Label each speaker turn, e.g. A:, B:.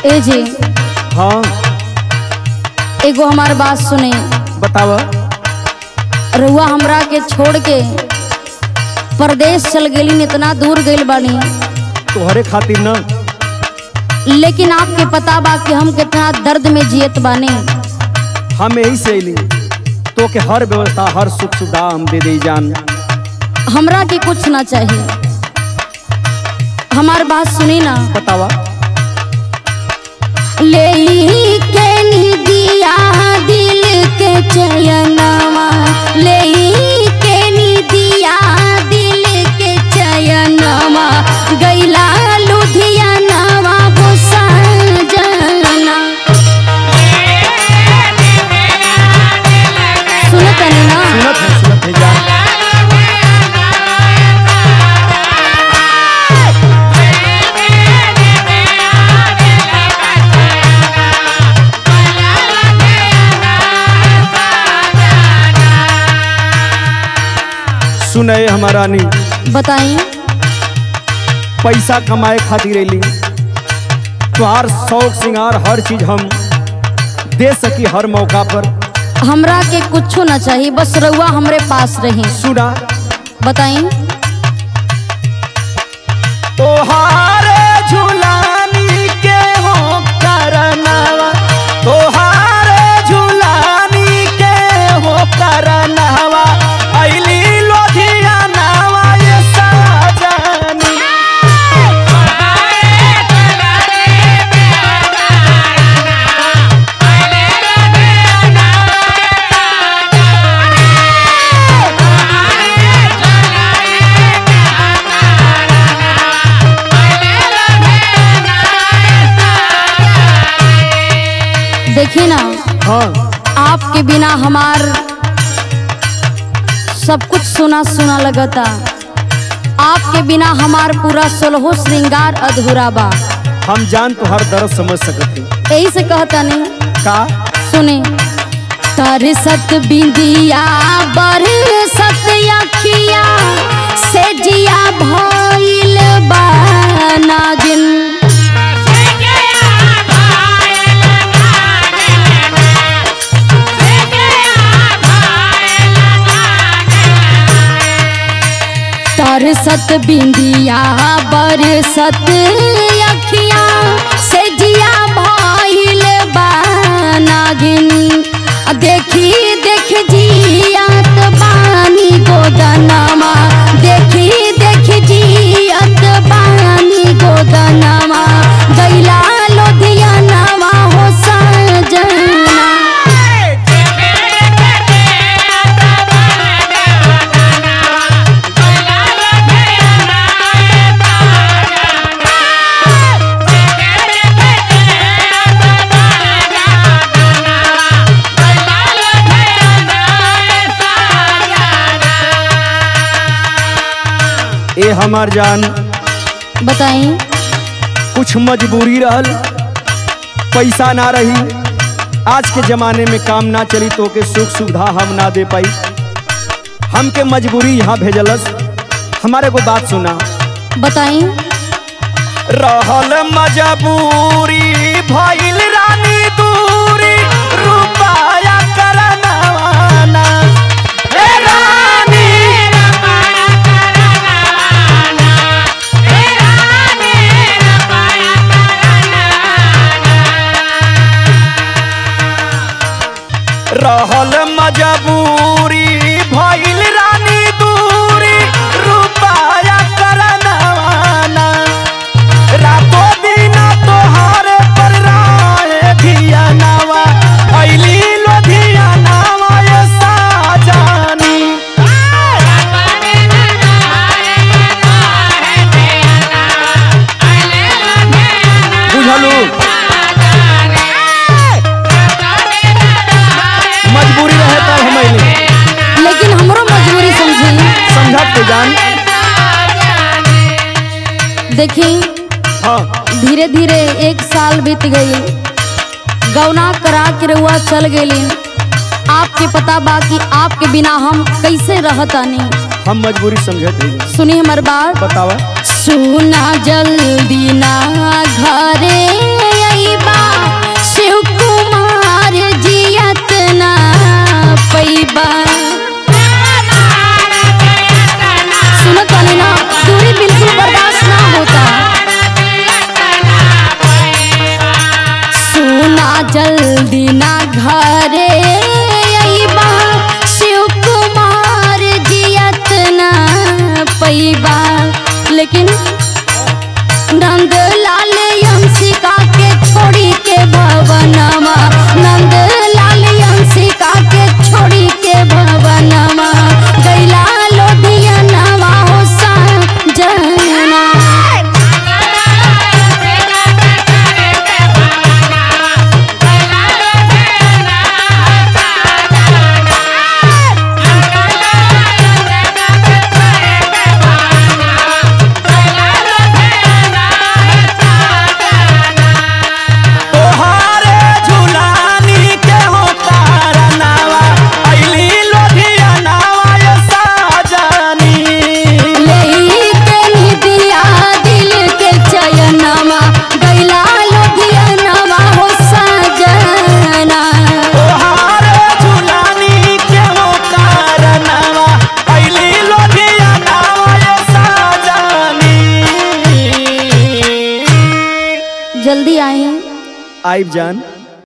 A: ए जी
B: हाँ
A: एगो हमार बात सुने
B: बताव
A: रउआ हमरा के छोड़ के परदेश चल गेली इतना दूर गइल बानी
B: तोहरे खातिर न
A: लेकिन आपके पता बा कि हम कितना दर्द में जियत बानी
B: हम यही से अली तो के हर व्यवस्था हर सुख सुविधा हम दे दे जान
A: हमरा के कुछ ना चाहिए हमार बात सुनी ना
B: बतावा
A: ले के दिया दिल के चयनवा ले के दिया दिल के चयनवा गैला लुधियानवा हो सजना सुनत नहीं ना
B: सुनत है सुनत है जान सुने हमारा नी
A: बताइए
B: पैसा कमाए खातिर अली तुहार शौक श्रृंगार हर चीज हम दे सकी हर मौका पर
A: हमरा के कुछो ना चाहिए बस रउआ हमरे पास रही
B: सुना
A: बताइए
B: तोहारे झुलानी के हो करनवा तोहारे झुलानी के हो करनवा अइली लोधियानवा ये साजनी
A: देखिए ना
B: हाँ
A: आपके बिना हमार सब कुछ सुना सुना लगता आपके बिना हमार पूरा सोलहो श्रृंगार अधूरा बा
B: हम जान तुहार दर्द समझ सकते
A: यही से कहता नहीं
B: का
A: सुने तर सत बिंदिया बर सत अखिया से जिया भइल बा नागिन तर सत बिंदिया बर सत अखिया से जिया भइल बा नागिन आ देखी देख जियात बानी गोदनमा देखी देख जियत बानी गोदनमा गैला लोधियानवा हो सजना
B: ए हमार जान
A: बताई
B: कुछ मजबूरी रहल पैसा ना रही आज के जमाने में काम ना चली तो के सुख सुविधा हम ना दे पाई हमके मजबूरी यहाँ भेजलस हमारे को बात सुना
A: बताई
B: रहल मजबूरी भइल रानी दूरी रुपया करनवाना हे रानी रहल मजबूरी भइल रानी दूरी रुपया करनवाना रातो दिन तोहारे पर राहे धियानावा अइली लोधियानावा ये साजानी बुझलू मजबूरी रहे तब हम अइली
A: लेकिन हमरो मजबूरी समझी
B: समझत के जान
A: देखी
B: हाँ
A: धीरे धीरे एक साल बीत गई गौना करा के रउआ चल गेली आपके पता बा कि आपके बिना हम कैसे रहतानी
B: हम मजबूरी समझत है
A: सुनी हमार बात
B: बतावा
A: सुना जल्दी ना घरे अइब जल्दी ना घरे अइबा शिव कुमार जियत ना पैबा लेकिन नंद लाल यंसिका के छोड़ी के भवनमा नंद लाल यंसिका के छोड़ी के भवनमा गैला लोधिया नवा हो जना
B: तोहारे झुलानी के हो कारनावा अइली लोधियानावा ये साजनी
A: लेके निदिया दिल के चयनमा गैला लोधियनमा हो सजना
B: तोहारे झुलानी के हो कारनावा अइली लोधियानावा ये साजनी
A: जल्दी आई
B: आइब जान